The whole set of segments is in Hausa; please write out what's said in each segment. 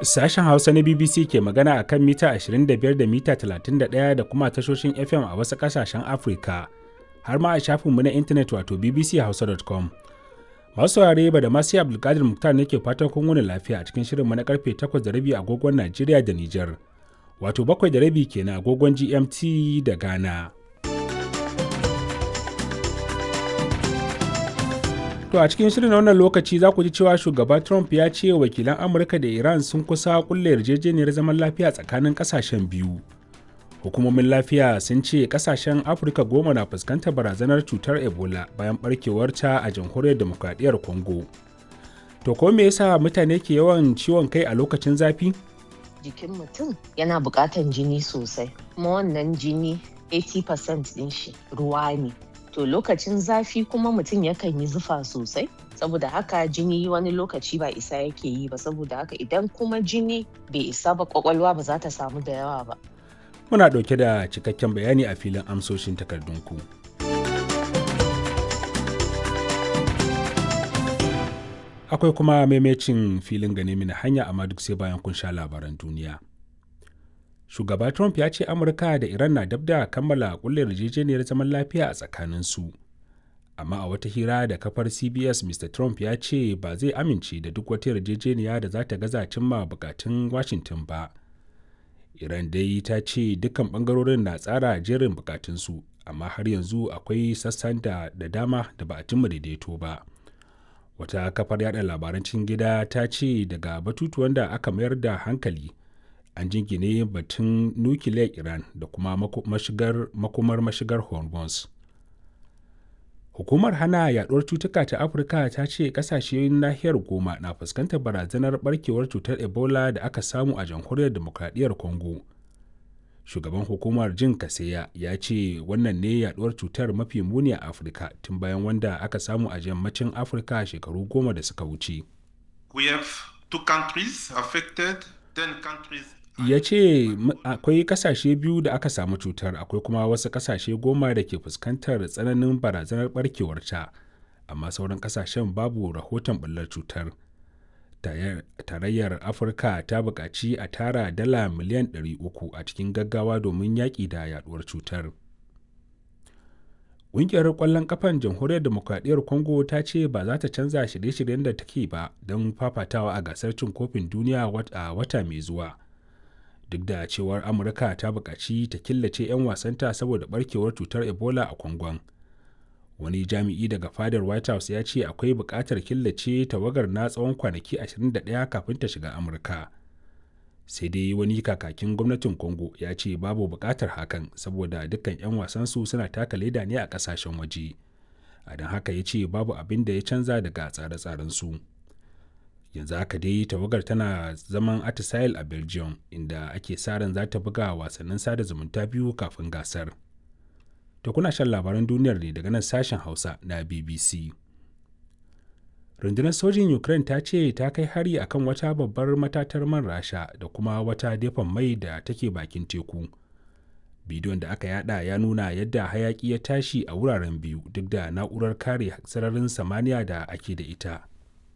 Sashen Hausa na BBC ke magana a kan mita 25 da mita 31 da kuma tashoshin FM a wasu ƙasashen Afirka, har ma a shafinmu na intanet wato bbchausa.com. Masu saurare ba da masu Abdulkadir Muktar ne ke fatan kun wuni lafiya a cikin shirinmu na karfe 8 da rabi agogon Najeriya da Nijar, wato 7 da rabi kenan agogon GMT da Ghana. To a cikin shirin wannan lokaci za ku ji cewa shugaba Trump ya ce wakilan Amurka da Iran sun kusa kulle yarjejeniyar zaman lafiya tsakanin kasashen biyu. Hukumomin lafiya sun ce kasashen Afirka goma na fuskantar barazanar cutar Ebola bayan barkewarta a jamhuriyar demokradiyyar Congo. To ko me yasa mutane ke yawan ciwon kai a lokacin zafi? Jikin mutum yana buƙatan jini sosai, kuma wannan jini 80% ɗin shi ruwa ne. to lokacin zafi kuma mutum yakan yi zufa sosai saboda haka jini wani lokaci ba isa yake yi ba saboda haka idan kuma jini bai isa ba kwakwalwa ba za ta samu da yawa ba Muna ɗauke da cikakken bayani a filin amsoshin takardunku. Akwai kuma maimacin filin gane mini hanya amma duk sai bayan kun sha labaran duniya. shugaba trump ya ce amurka da iran na dab da kammala kulle yarjejeniyar zaman lafiya a tsakaninsu amma a wata hira da kafar cbs mr trump ya ce ba zai amince da duk wata yarjejeniya da za ta gaza cimma bukatun washington ba iran dai ta ce dukkan bangarorin na tsara jerin bukatunsu amma har yanzu akwai sassan da, da dama da ba a cimma daidaito ba wata kafar yada labaran cikin gida ta ce daga batutuwan da aka mayar da hankali an jingine batun nukiliyar iran da kuma mashigar, makumar mashigar hormuz hukumar hana yaduwar cutuka ta afirka ta ce kasashen nahiyar goma na fuskantar barazanar barkewar cutar ebola da aka samu a jamhuriyar demokradiyyar congo shugaban hukumar jin kaseya ya ce wannan ne yaduwar cutar mafi muni a afirka tun bayan wanda aka samu a yammacin afirka shekaru goma da suka wuce We have two countries affected, ten countries ya ce akwai kasashe biyu da aka samu cutar akwai kuma wasu kasashe goma da ke fuskantar tsananin barazanar barkewarta amma sauran kasashen babu rahoton bullar cutar tarayyar afirka ta buƙaci a tara dala miliyan 300 a cikin gaggawa domin yaƙi da yaduwar cutar ƙungiyar ƙwallon ƙafan jamhuriyar demokradiyyar congo ta ce ba za ta canza shirye-shiryen da take ba don fafatawa a gasar cin kofin duniya a wata mai zuwa duk da cewar amurka ta buƙaci ta killace 'yan wasanta saboda barkewar cutar ebola a kwangon wani jami'i daga fadar white house ya ce akwai buƙatar killace tawagar na tsawon kwanaki 21 kafin ta shiga amurka sai dai wani kakakin gwamnatin congo ya ce babu buƙatar hakan saboda dukkan 'yan wasansu suna taka leda ne a ƙasashen waje a don haka ya ce babu abin da ya canza daga tsare-tsarensu. su yanzu haka dai tawagar tana zaman atisail a belgium inda ake sa ran za ta buga wasannin sada zumunta biyu kafin gasar to kuna shan labaran duniyar ne daga nan sashen hausa na bbc rundunar sojin ukraine ta ce ta kai hari akan wata babbar matatar man rasha da kuma wata dafan mai da take bakin teku bidiyon da aka yada ya nuna yadda hayaki ya tashi a wuraren biyu duk da na'urar kare sararin samaniya da ake da ita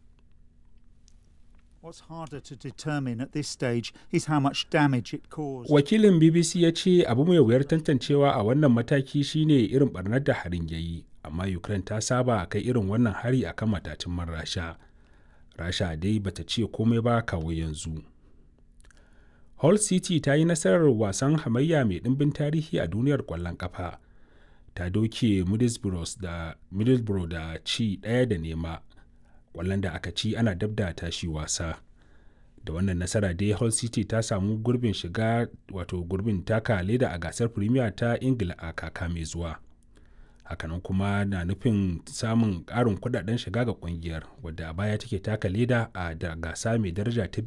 What's harder to determine at this stage is how much damage it caused. Wakilin BBC ya ce abu mai wuyar tantancewa a wannan mataki shine irin barnar da harin ya yi, amma Ukraine ta saba kai irin wannan hari a kan matatun man Rasha. Rasha dai bata ce komai ba kawo yanzu. Hull City ta yi nasarar wasan hamayya mai ɗimbin tarihi a duniyar ƙwallon ƙafa. Ta doke Middlesbrough da, Middlesbrough da ci ɗaya da nema kwallon da aka ci ana dab da tashi wasa da wannan nasara dai hull city ta samu gurbin shiga wato gurbin taka leda a gasar premier ta ingila a kaka mai zuwa hakanan kuma na nufin samun ƙarin kudaden shiga ga kungiyar wadda a baya take taka leda a da gasa mai daraja ta